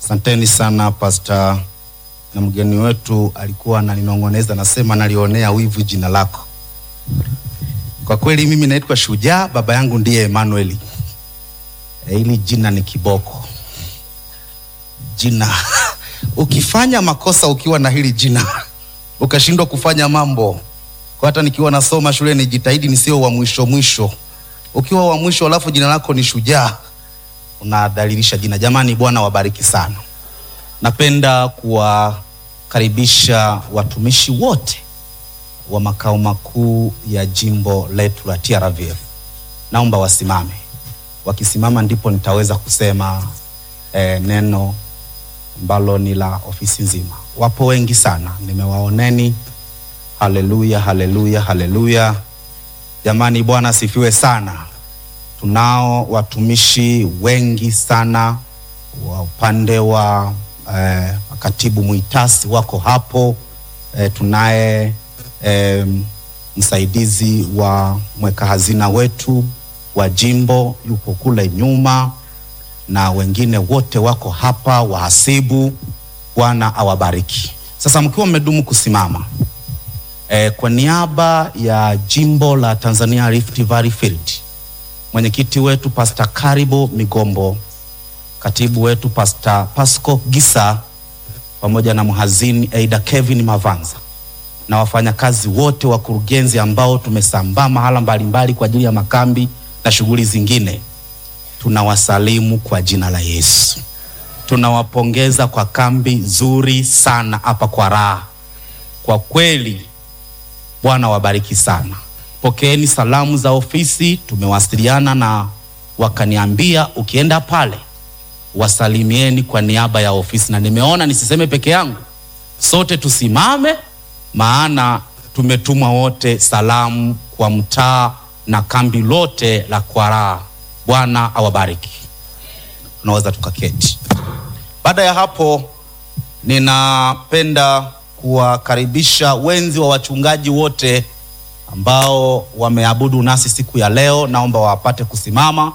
Asanteni sana pasta, na mgeni wetu alikuwa ananinong'oneza, nasema nalionea wivu jina lako. Kwa kweli mimi naitwa Shujaa, baba yangu ndiye Emmanuel. E, hili jina ni kiboko jina ukifanya makosa ukiwa na hili jina ukashindwa kufanya mambo kwa hata nikiwa nasoma shule nijitahidi nisio wa mwisho mwisho. Ukiwa wa mwisho alafu jina lako ni Shujaa, unadhalilisha jina. Jamani, Bwana wabariki sana. Napenda kuwakaribisha watumishi wote wa makao makuu ya jimbo letu la TRVF. Naomba wasimame. Wakisimama ndipo nitaweza kusema eh, neno ambalo ni la ofisi nzima. Wapo wengi sana, nimewaoneni. Haleluya, haleluya, haleluya! Jamani, Bwana asifiwe sana. Tunao watumishi wengi sana wa upande wa eh, katibu mwitasi wako hapo eh, tunaye eh, msaidizi wa mweka hazina wetu wa jimbo yupo kule nyuma na wengine wote wako hapa, wahasibu. Bwana awabariki. Sasa mkiwa mmedumu kusimama e, kwa niaba ya jimbo la Tanzania Rift Valley Field, mwenyekiti wetu Pastor Karibo Migombo, katibu wetu Pastor Pasco Gisa, pamoja na mhazini Aida Kevin Mavanza na wafanyakazi wote wakurugenzi ambao tumesambaa mahala mbalimbali kwa ajili ya makambi na shughuli zingine tunawasalimu kwa jina la Yesu. Tunawapongeza kwa kambi nzuri sana hapa kwa raha. Kwa kweli, Bwana wabariki sana. Pokeeni salamu za ofisi, tumewasiliana na wakaniambia ukienda pale wasalimieni kwa niaba ya ofisi, na nimeona nisiseme peke yangu, sote tusimame, maana tumetumwa wote salamu kwa mtaa na kambi lote la Kwaraa. Bwana awabariki. Tunaweza tukaketi. Baada ya hapo, ninapenda kuwakaribisha wenzi wa wachungaji wote ambao wameabudu nasi siku ya leo, naomba wapate kusimama.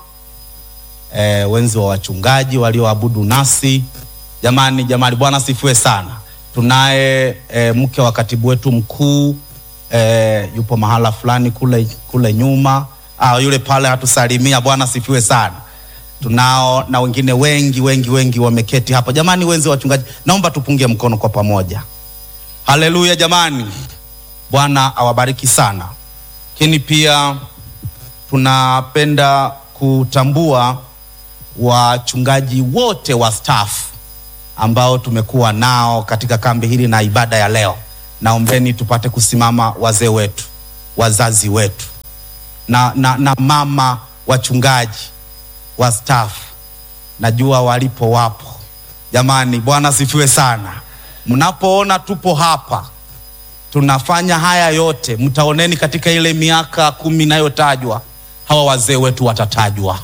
E, wenzi wa wachungaji walioabudu nasi, jamani, jamani, Bwana sifiwe sana. Tunaye e, mke wa katibu wetu mkuu e, yupo mahala fulani kule, kule nyuma Ah, yule pale hatusalimia. Bwana sifiwe sana. Tunao na wengine wengi wengi wengi wameketi hapa. Jamani, wenzi wa wachungaji, naomba tupunge mkono kwa pamoja. Haleluya jamani, Bwana awabariki sana. Lakini pia tunapenda kutambua wachungaji wote wa staff ambao tumekuwa nao katika kambi hili na ibada ya leo. Naombeni tupate kusimama, wazee wetu, wazazi wetu na, na, na mama wachungaji wa staff najua walipo wapo. Jamani, Bwana sifiwe sana. Mnapoona tupo hapa tunafanya haya yote, mtaoneni katika ile miaka kumi inayotajwa hawa wazee wetu watatajwa.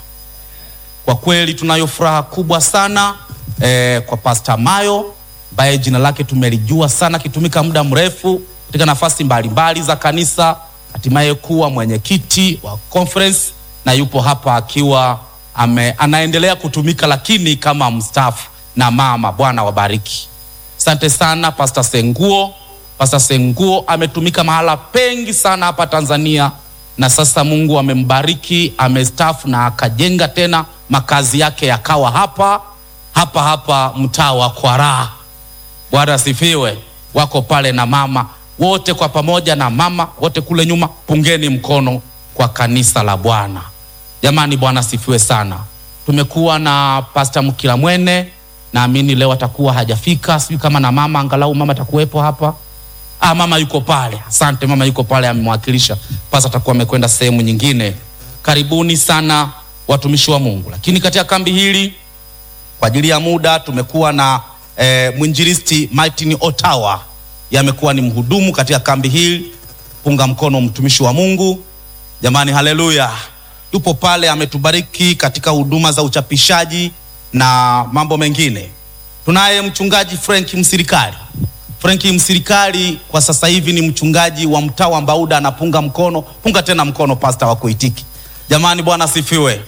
Kwa kweli tunayo furaha kubwa sana eh, kwa Pastor Mayo ambaye jina lake tumelijua sana, akitumika muda mrefu katika nafasi mbalimbali za kanisa hatimaye kuwa mwenyekiti wa conference na yupo hapa akiwa ame, anaendelea kutumika lakini kama mstaafu na mama. Bwana wabariki. Asante sana Pastor Senguo. Pastor Senguo ametumika mahala pengi sana hapa Tanzania na sasa Mungu amembariki, amestaafu na akajenga tena makazi yake yakawa hapa hapa hapa mtaa wa Kwaraa. Bwana asifiwe. Wako pale na mama wote kwa pamoja na mama wote kule nyuma, pungeni mkono kwa kanisa la Bwana. Jamani, Bwana sifiwe sana. Tumekuwa na Pastor Mkila Mwene, naamini leo atakuwa hajafika, sijui kama na mama, angalau mama atakuwepo hapa. Ah, mama yuko pale. Asante, mama yuko pale, amemwakilisha. Pastor atakuwa amekwenda sehemu nyingine. Karibuni sana watumishi wa Mungu. Lakini katika kambi hili kwa ajili ya muda tumekuwa na eh, mwinjilisti Martin Otawa yamekuwa ni mhudumu katika kambi hili. Punga mkono mtumishi wa Mungu jamani, haleluya! Yupo pale, ametubariki katika huduma za uchapishaji na mambo mengine. Tunaye mchungaji Frank Msirikali. Frank Msirikali kwa sasa hivi ni mchungaji wa mtaa wa Mbauda, anapunga mkono. Punga tena mkono, pasta wa kuitiki. Jamani, Bwana sifiwe.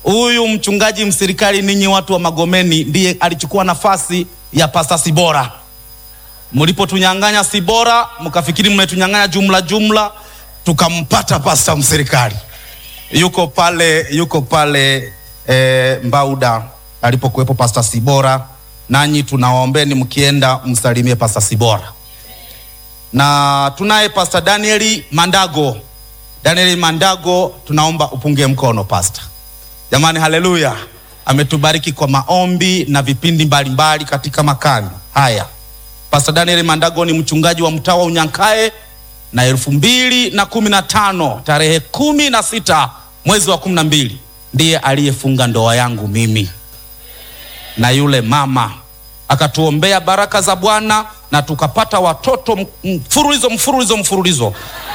Huyu mchungaji Msirikali, ninyi watu wa Magomeni, ndiye alichukua nafasi ya Pasta Sibora. Mlipotunyang'anya Sibora, mkafikiri mmetunyang'anya jumla jumla, tukampata Pasta Msirikali. Yuko pale, yuko pale e, Mbauda alipokuwepo Pasta Sibora. Nanyi tunawaombeni mkienda msalimie Pasta Sibora, na tunaye Pasta Danieli Mandago. Danieli Mandago, tunaomba upunge mkono Pasta. Jamani, haleluya! Ametubariki kwa maombi na vipindi mbalimbali mbali katika makambi haya. Pastor Daniel Mandago ni mchungaji wa mtaa wa Unyankae na elfu mbili na kumi na tano tarehe kumi na sita mwezi wa kumi na mbili ndiye aliyefunga ndoa yangu mimi na yule mama, akatuombea baraka za Bwana na tukapata watoto mfululizo mfululizo mfululizo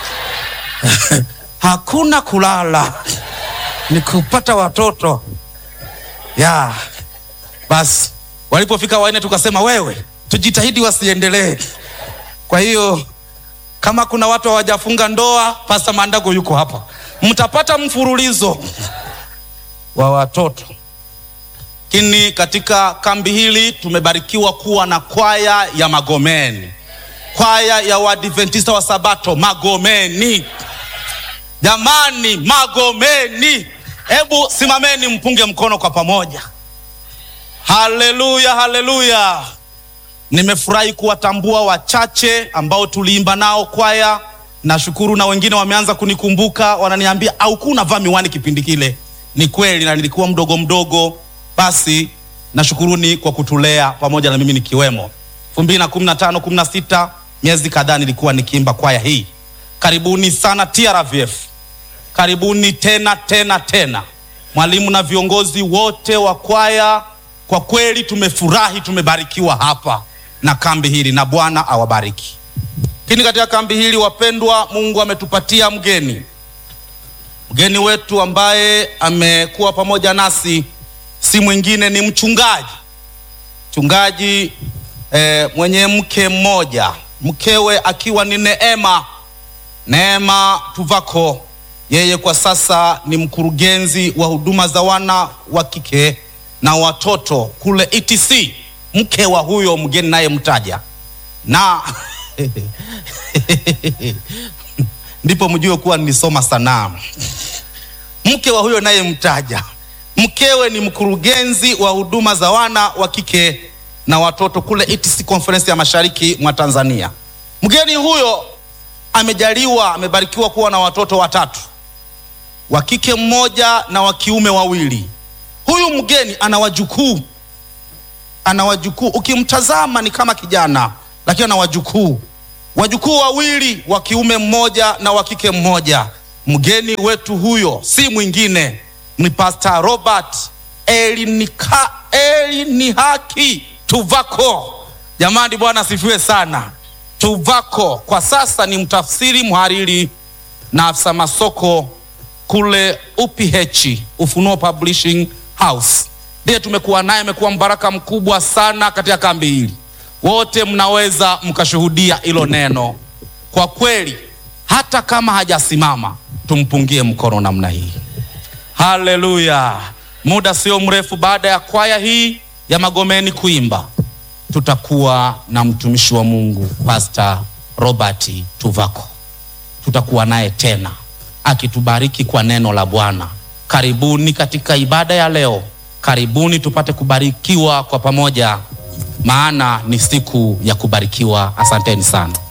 hakuna kulala ni kupata watoto ya basi. Walipofika wanne, tukasema wewe, tujitahidi wasiendelee. Kwa hiyo kama kuna watu hawajafunga ndoa, Pasta Mandago yuko hapa, mtapata mfululizo wa watoto. Lakini katika kambi hili tumebarikiwa kuwa na kwaya ya Magomeni, kwaya ya Waadventista wa Sabato Magomeni. Jamani, Magomeni, hebu simameni mpunge mkono kwa pamoja. Haleluya, haleluya! Nimefurahi kuwatambua wachache ambao tuliimba nao kwaya. Nashukuru na wengine wameanza kunikumbuka, wananiambia au kuna vaa miwani kipindi kile. Ni kweli, na nilikuwa mdogo mdogo. Basi nashukuruni kwa kutulea pamoja na mimi nikiwemo. elfu mbili na kumi na tano kumi na sita miezi kadhaa nilikuwa nikiimba kwaya hii. Karibuni sana TRVF, karibuni tena tena tena, mwalimu na viongozi wote wa kwaya. Kwa kweli tumefurahi, tumebarikiwa hapa na kambi hili, na Bwana awabariki. Lakini katika kambi hili wapendwa, Mungu ametupatia mgeni, mgeni wetu ambaye amekuwa pamoja nasi si mwingine ni mchungaji mchungaji eh, mwenye mke mmoja, mkewe akiwa ni Neema Neema Tuvako. Yeye kwa sasa ni mkurugenzi wa huduma za wana wa kike na watoto kule ETC, mke wa huyo mgeni naye mtaja na ndipo mjue kuwa nilisoma sanaa. Mke wa huyo naye mtaja, mkewe ni mkurugenzi wa huduma za wana wa kike na watoto kule ETC Conference ya Mashariki mwa Tanzania. Mgeni huyo amejaliwa amebarikiwa kuwa na watoto watatu, wa kike mmoja na wa kiume wawili. Huyu mgeni ana wajukuu, ana wajukuu. Ukimtazama ni kama kijana, lakini ana wajukuu, wajukuu wawili, wa kiume mmoja na wa kike mmoja. Mgeni wetu huyo si mwingine ni Pastor Robert Elinika, Elinihaki Tuvako. Jamani, Bwana asifiwe sana. Tuvako kwa sasa ni mtafsiri, mhariri na afisa masoko kule UPH, Ufunuo Publishing House. Ndiye tumekuwa naye, amekuwa mbaraka mkubwa sana katika kambi hili. Wote mnaweza mkashuhudia hilo neno. Kwa kweli, hata kama hajasimama, tumpungie mkono namna hii. Haleluya! Muda sio mrefu baada ya kwaya hii ya Magomeni kuimba tutakuwa na mtumishi wa Mungu Pastor Robert Tuvako, tutakuwa naye tena akitubariki kwa neno la Bwana. Karibuni katika ibada ya leo, karibuni tupate kubarikiwa kwa pamoja, maana ni siku ya kubarikiwa. Asanteni sana.